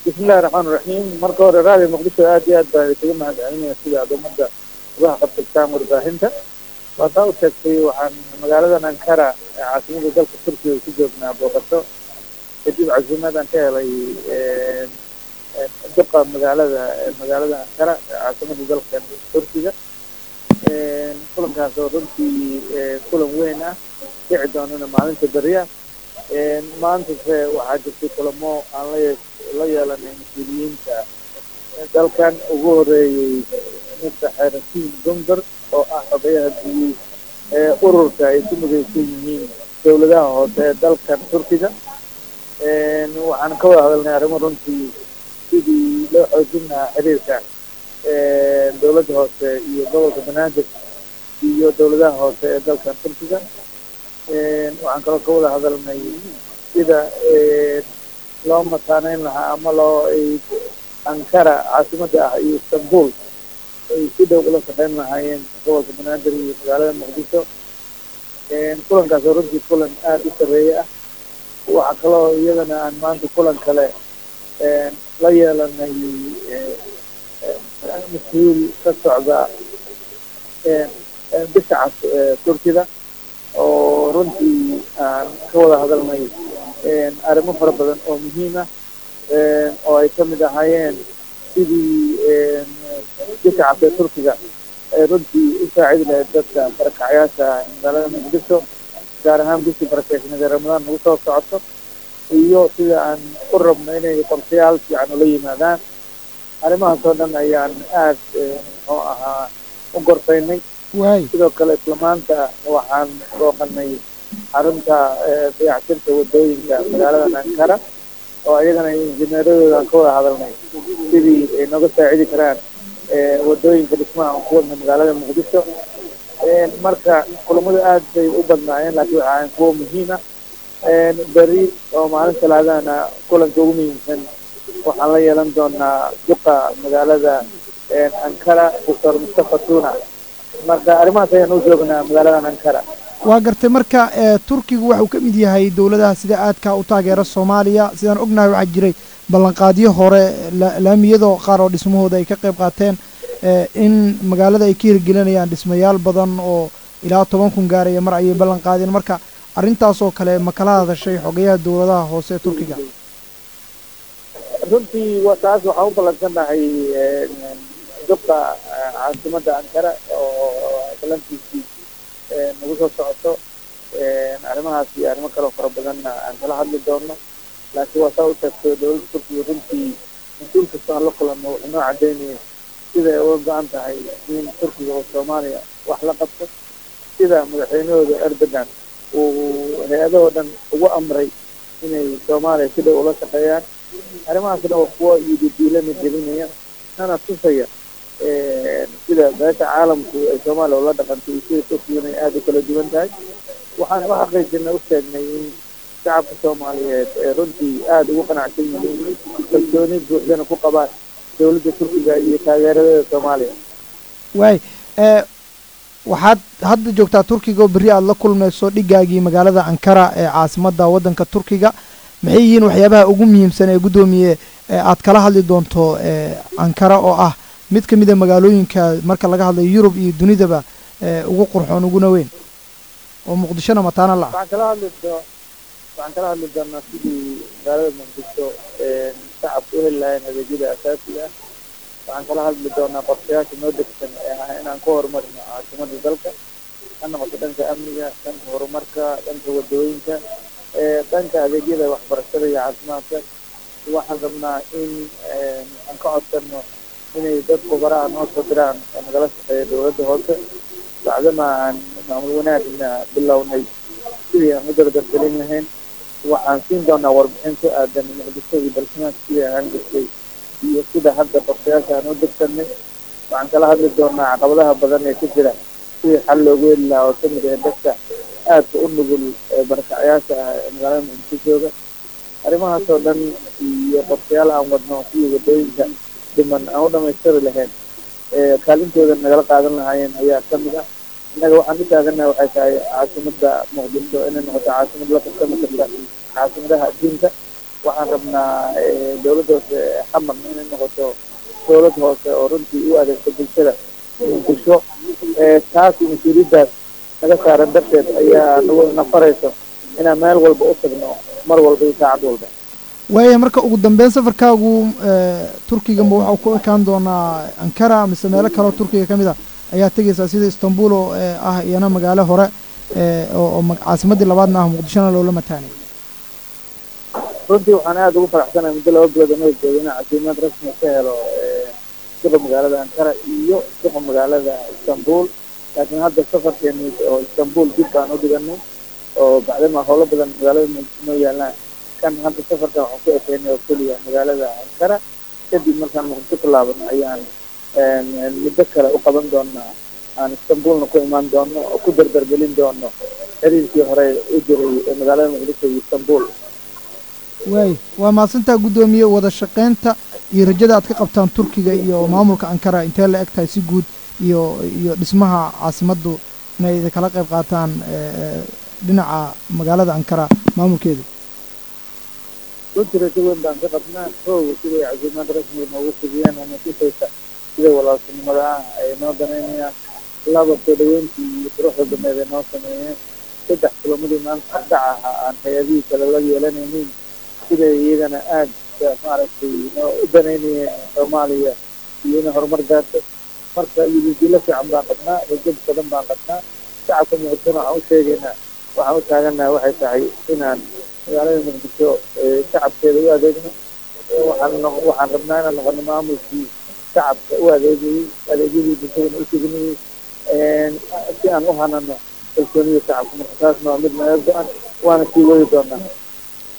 bismillahi raxmaan raxiim marka hore raadiyo muqdisho aad iyo aad baan isaga mahadcelinaya sida aad ummadda uga qabtirtaan warbaahinta waataa u sheegtay waxaan magaaladan ankara ee caasimada dalka turkiga ku joognaa booqato kadib casuumaadaan ka helay duqa magaalada magaalada ankara ee caasimada dalka turkiga kulankaas oo runtii kulan weyn ah dhici doonana maalinta beriya maantase waxaa jirtay kulamo aan la la yeelanay mas-uuliyiinta dalkan ugu horeeyey mr xeeratiin gomber oo ah xogayaha guud ee ururka ay ku midaysan yihiin dowladaha hoose ee dalkan turkiga waxaan ka wada hadalnay arrimo runtii sidii loo xoojin lahaa xiriirka dowladda hoose iyo gobolka banaadir iyo dowladaha hoose ee dalkan turkiga waxaan kaloo ka wada hadalnay sida loo mataaneyn lahaa ama loo ankara caasimada ah iyo istanbul ay si dhow ula shaqeyn lahaayeen gobolka banaadir iyo magaalada muqdisho kulankaas oo runtii kulan aada u sareeye ah waxaa kaloo iyadana aan maanta kulan kale la yeelanay mas-uul ka socda bisacas turkida oo runtii aan ka wada hadalnay arrimo fara badan oo muhiim ah oo ay ka mid ahaayeen sidii bisacas ee turkiga ay runtii u saacidi lahayd dadka barakacyaasha magaalada muqdisho gaar ahaan bishii barakeysnada ramadaan nagu soo socoto iyo sida aan u rabno inay qorshayaal fiican ula yimaadaan arrimahaas oo dhan ayaan aad muxuu ahaa u gorfaynay sidoo kale isla maanta waxaan booqanay xarunta dayactirka wadooyinka magaalada ankara oo ayagana injineeradooda aan ka wada hadalnay sidii ay nooga saacidi karaan wadooyinka dhismaha aan ku wadna magaalada muqdisho marka kulamadu aad bay u badnaayeen laakiin waxa aan kuwa muhiim ah beri oo maalin talaadana kulanka ugu muhiimsan waxaan la yeelan doonaa duqa magaalada ankara doctor mustafa tuna marka arrimahaas ayaan u joognaa magaaladan ankara waa gartay marka turkigu waxuu ka mid yahay dowladaha sida aadka u taageera soomaaliya sidaan ognahay waxaa jiray ballanqaadyo hore laamiyado qaar oo dhismahooda ay ka qayb qaateen in magaalada ay ka hirgelinayaan dhismayaal badan oo ilaa toban kun gaaraya mar ayay ballan qaadeen marka arrintaas oo kale ma kala hadashay xogayaha dowladaha hoose ee turkiga runtii taas waxaan u ballansannahay duqa caasimada ankara oo balantiisii nagu soo socoto arrimahaas iyo arrimo kaleo fara badanna aan kala hadli doono laakiin waa saa u sheegto dowladda turkiga runtii mas-uul kasta aan la kulanno wuxuu noo cadaynaya sida ay uga go-an tahay in turkiga oo soomaaliya wax la qabto sida madaxweynahooda erdogan uu hay-adahoo dhan ugu amray inay soomaaliya si dhow ula shaqeeyaan arrimahaas dhan waa kuwa ididiilana gelinaya nana tusaya sida beesha caalamku ay soomaaliya ula dhaqantay iyo sida turkigana ay aada u kala duwan tahay waxaan u xaqiijinay u sheegnay in shacabka soomaaliyeed ee runtii aada ugu qanacsan yihiin kalsooni buuxdana ku qabaan dowladda turkiga iyo taageeradeeda soomaaliya waay waxaad hadda joogtaa turkiga oo berri aada la kulmayso dhigaagii magaalada ankara ee caasimadda waddanka turkiga maxay yihiin waxyaabaha ugu muhiimsan ee guddoomiye aad kala hadli doonto ankara oo ah mid ka mid a magaalooyinka marka laga hadlayo yurub iyo dunidaba ugu qurxoon uguna weyn oo muqdishona mataana la ah waxaan kala hadli doo waxaan kala hadli doonaa sidii magaalada muqdisho shacabka u heli lahayn adeegyada asaasiga ah waxaan kala hadli doonaa qorshayaasha noo degsan ee ah inaan ku horumarino caasimada dalka ha noqoto dhanka amniga dhanka horumarka dhanka wadooyinka dhanka adeegyada waxbarashada iyo caafimaadka waxaan rabnaa in aan ka codsano inay dad khubaraha noo soo diraan oo nagala shaqeeya dowladda hoose bacdama aan maamul wanaagna bilownay sidii aan u dardargelin lahayn waxaan siin doonaa warbixin ku aadan muqdisho iyo balsamaanka sidii aan jirtay iyo sida hadda qorshayaasha aan u degsanay waxaan kala hadli doonaa caqabadaha badan ee ku jira sidii xal loogu heli lahaa oo kamid ah dadka aadka u nugul barakacyaasha ah ee magaalada muqdisho jooga arrimahaas oo dhan iyo qorshayaal aan wadno sidii wadooyinka dhiman aan u dhamaystiri lahayn kaalintooda nagala qaadan lahaayeen ayaa kamid ah innaga waxaan u taaganaha waxay tahay caasimada muqdisho inay noqoto caasimad la qabsami karta caasimadaha adduunka waxaan rabnaa dowladda hoose xamarna inay noqoto dowlad hoose oo runtii u adeegto bulshada muqdisho taasi mas-uuliyaddaas naga saaran darteed ayaa nagu nafarayso inaan meel walba u tagno mar walba iyo saacad walba waaya marka ugu dambeyn safarkaagu turkiga ma waxau ku ekaan doonaa ankara mise meelo kaleoo turkiga ka mid a ayaa tegaysaa sida istanbul oo ah iyana magaalo hore oo caasimaddii labaadna ah muqdishona loola mataanay runtii waxaan aada ugu faraxsanahay muddo laba bilood anoo jooga inaan casiimad rasmi ka helo suqa magaalada ankara iyo suqa magaalada istanbul laakiin hadda safarkeeni oo istanbul dib baan u dhiganay oo bacdama howlo badan magaalada noo yaalaan kan hadda safarkan waxaan ku ekeynay oo keliya magaalada ankara kadib markaan muqdisho ku laabano ayaan muddo kale u qaban doonaa aan istanbulna ku imaan doono oo ku dardargelin doono xiriirkii hore u jiray ee magaalada muqdisho iyo istanbul waay waa mahadsantaa guddoomiye wada shaqaynta iyo rajada aad ka qabtaan turkiga iyo maamulka ankara intee la eg tahay si guud iyo iyo dhismaha caasimaddu inay idinkala qayb qaataan dhinaca magaalada ankara maamulkeeda runtii rajo weyn baan ka qabnaa koowa siday casiimaad rasmiga noogu fidiyeen ama tusaysa sida walaaltinimada ah ay noo danaynayaan laba soo dhaweyntii iyo quruxda dameed ay noo sameeyeen saddex kulammadii maanta ardac ahaa aan hay-adihii kale la yeelanaynin siday iyagana aada maaragtay noo u danaynayeen soomaaliya iyo inay horumar gaarto marka iyodilo fiican baan qabnaa rajo badan baan qabnaa shacabka muqdishona waxaan u sheegaynaa waxaan u taaganaha waxay tahay inaan magaalada muqdisho shacabkeeda u adeegno waxaan waxaan rabnaa inaan noqono maamulkii shacabka u adeegayey adeegyadii bulshadana u teginayey si aan u hanano kalsoonida shacabka marka taasna waa mid naga go-an waana sii wadi doonaa